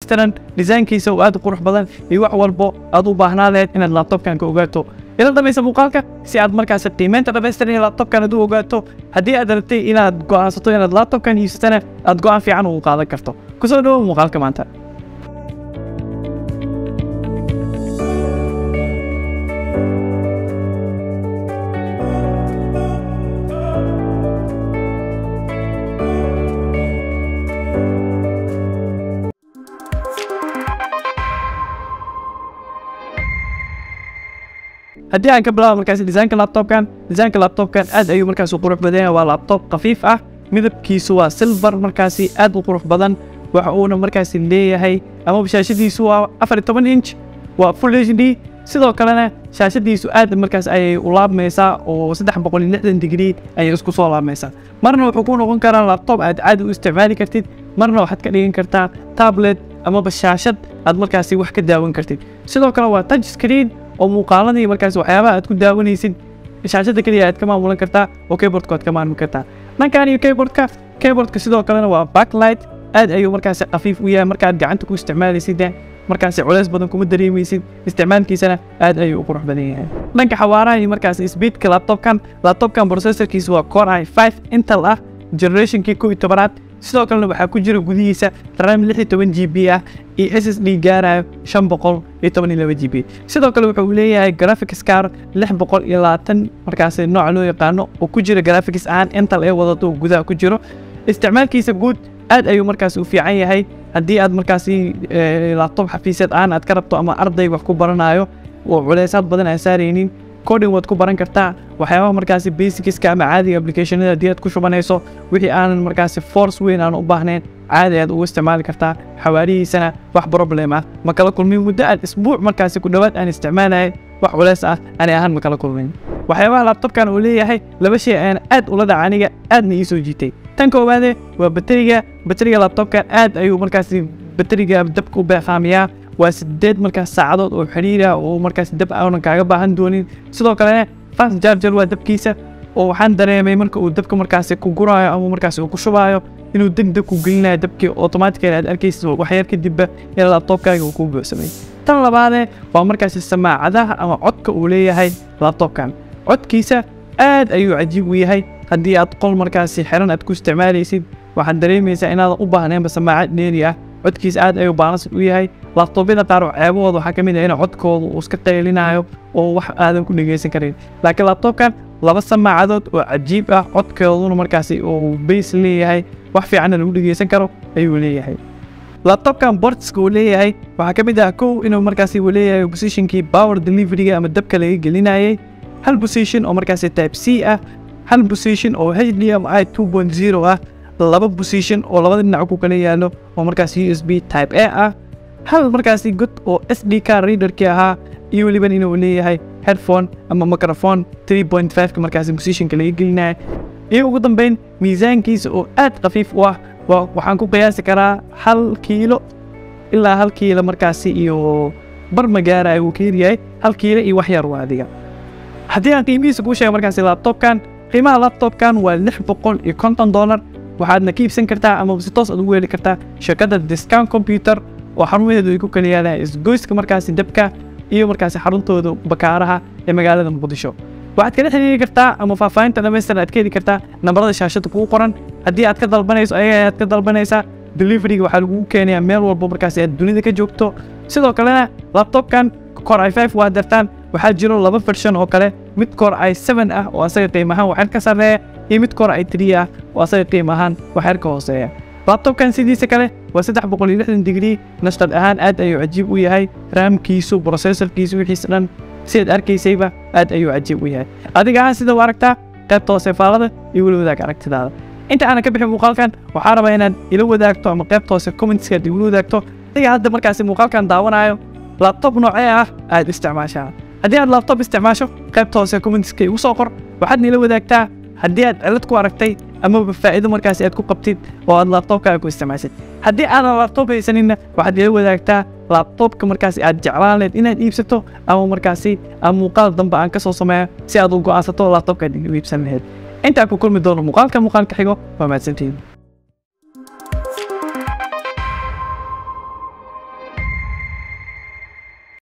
dhammaystiran desaynkiisa oo aad u qurux badan iyo wax walbo aad u baahnaa lahayd inaad laptopkan ka ogaato ila dhamaysa muuqaalka si aad markaas qiimeynta dhamaystiran ee laptopkan aad u ogaato haddii aad rabtay inaad go'aansato inaad laptopkan iibsatana aad go'aan fiican ugu qaadan karto kusoo dhawow muuqaalka maanta haddii aan ka bilaabo markaas desaynka laptopkan desaynka laptopkan aad ayuu markaas u qurux badan yahay waa laptop khafiif ah midabkiisu waa silver markaasi aad u qurux badan waxa uuna markaasi leeyahay ama shaashadiisu waa afar iyo toban inch waa full h d sidoo kalena shaashadiisu aad markaas ayay u laabmaysaa oo saddex boqol iyo lixdan digrii ayay isku soo laabmaysaa marna wuxuu ku noqon karaa laptop aad caadi u isticmaali kartid marna waxaad ka dhigan kartaa tablet amaba shaashad aad markaasi wax ka daawan kartid sidoo kale waa touch screen oo muuqaaladii markaas waxyaabaha aad ku daawanaysid shaashada keliya aad ka maamulan kartaa oo keyboardka aad ka maamuli kartaa dhankan iyo keyboardka keyboardka sidoo kalena waa backlight aad ayuu markaasi khafiif u yahay markaad gacanta ku isticmaalaysid markaasi culays badan kuma dareemaysid isticmaalkiisana aad ayuu u qurux badan yahay dhanka xawaaraha iyo markaasi speedka laptopkan laptopkan processorkiisa waa core i 5 intel ah generationkii kow iyo tobanaad sidoo kalena waxaa ku jira gudihiisa ram lix iyo toban g b ah iyo s s d gaarayo shan boqol iyo toban iyo laba g b sidoo kale wuxuu leeyahay graphics car lix boqol iyo labaatan markaasi nooca loo yaqaano oo ku jira graphics ahaan intel ee wadato oo gudaha ku jiro isticmaalkiisa guud aad ayuu markaasi u fiican yahay haddii aad markaasi laptop xafiiseed ahaan aad ka rabto ama arday wax ku baranayo oo culeysaad badan aan saaraynin coding waad ku baran kartaa waxyaabaha markaasi basicska ama caadiga applicationada haddii aad ku shubanayso wixii aanan markaasi force weyn aan u baahnayn caadi aad ugu isticmaali kartaa xawaarihiisana wax problem ah ma kala kulmin muddo aad isbuuc markaasi ku dhowaad aan isticmaalaya wax culeys ah ani ahaan ma kala kulmin waxyaabaha laptopkan uu leeyahay laba shay ayaan aad ula dhaca aniga aadna ii soo jiitay tan koowaade waa bateriga bateriga laptopkan aad ayuu markaasi bateriga dabka u beeqaamiyaa waa sideed markaas saacadood oo xiriira oo markaas dab aanan kaaga baahan doonin sidoo kalena fast charger waa dabkiisa oo waxaan dareemay marka uu dabka markaasi ku guraayo ama markaasi uu ku shubaayo inuu deg deg ku gelinayo dabkii automatically aad arkaysa waxyar kadibba in laptopkaaga uu ku buuxsamay tan labaadee waa markaasi samaacadaha ama codka uu leeyahay laptopkan codkiisa aad ayuu cajiib u yahay haddii aad qol markaasi xiran aad ku isticmaalaysid waxaad dareemaysaa inaadan u baahnaynba samaacad dheeri ah codkiisa aad ayuu baalansan u yahay laptopyada qaar ceebahooda waxaa ka mid ah in codkooda uu iska qaylinayo oo wax aadan ku dhegeysan karin laakiin laptopkan laba samaacadood oo cajiib ah codkooduna markaasi uu bays leeyahay wax fiicanna lagu dhegeysan karo ayuu leeyahay laptopkan bortska uu leeyahay waxaa ka mid ah kow inuu markaasi uu leeyahay positionkii power deliveryga ama dabka laga gelinayay hal position oo markaasi type c ah hal position oo hdmi 2.0 ah laba position oo labada dhinac ku kala yaalo oo markaas u s b type a ah hal markaasi god oo s d car readerkii ahaa iyo weliban inuu leeyahay headphone ama microphone 3.5 ka markaasi positionka laga gelinaya iyo ugu dambeyn miisaankiisa oo aad khafiif u ah waxaan ku qiyaasi karaa hal kiilo ilaa hal kiilo markaasi iyo bar magaara uu ka yaryahay hal kiilo iyo wax yar waa adiga haddii aan qiimihiisa kuu sheega markaasi laptopkan qiimaha laptopkan waa lix boqol iyo konton dollar waxaadna ka iibsan kartaa ama si toos aad ugu heli kartaa shirkadda discount computer oo xarumaheedu ay ku kala yaalaan isgoyska markaasi dabka iyo markaasi xaruntooda bakaaraha ee magaalada muqdisho waxaad kala xiriiri kartaa ama faahfaahinta dhamaystiran aad ka heli kartaa nambarada shaashada kugu qoran haddii aad ka dalbanayso ayaga ayaad ka dalbanaysaa deliveryga waxaa lagugu keenayaa meel walbo markaasi aad dunida ka joogto sidoo kalena laptopkan core i 5 waa dartaan waxaa jiro laba version oo kale mid core i 7 ah oo asaga qiim ahaan waxyar ka sarreeya iyo mid core i 3 ah oo asaga qiim ahaan waxyar ka hooseeya laptopkan sidiisa kale waa saddex boqol iyo lixdan digrii nashqad ahaan aad ayuu cajiib u yahay raamkiisu processorkiisu wixiisa dhan sidaad arkaysayba aad ayuu cajiib u yahay adiga ahaan sida u aragtaa qaybta hoose faalada iyo weli wadaag aragtidaada inta aanan ka bixin muuqaalkan waxaa rabaa inaad ila wadaagto ama qaybta hoose commentskaad igula wadaagto adiga hadda markaasi muuqaalkan daawanayo laptop noocee ah aad isticmaashaa haddii aad laptop isticmaasho qaybta hoose commentska igu soo qor waxaadna ila wadaagtaa haddii aad cilad ku aragtay amaba faa'iido markaasi aad ku qabtid oo aad laptopkaaga ku isticmaashid haddii aadan laptop haysaninna waxaad ila wadaagtaa laptopka markaasi aad jeclaan leed inaad iibsato ama markaasi aan muuqaal dambe aan ka soo sameeyo si aad u go'aansato laptopka aad iibsan lahayd intaa ku kulmi doono muuqaalka muuqaalka xigo waa mahadsantihiin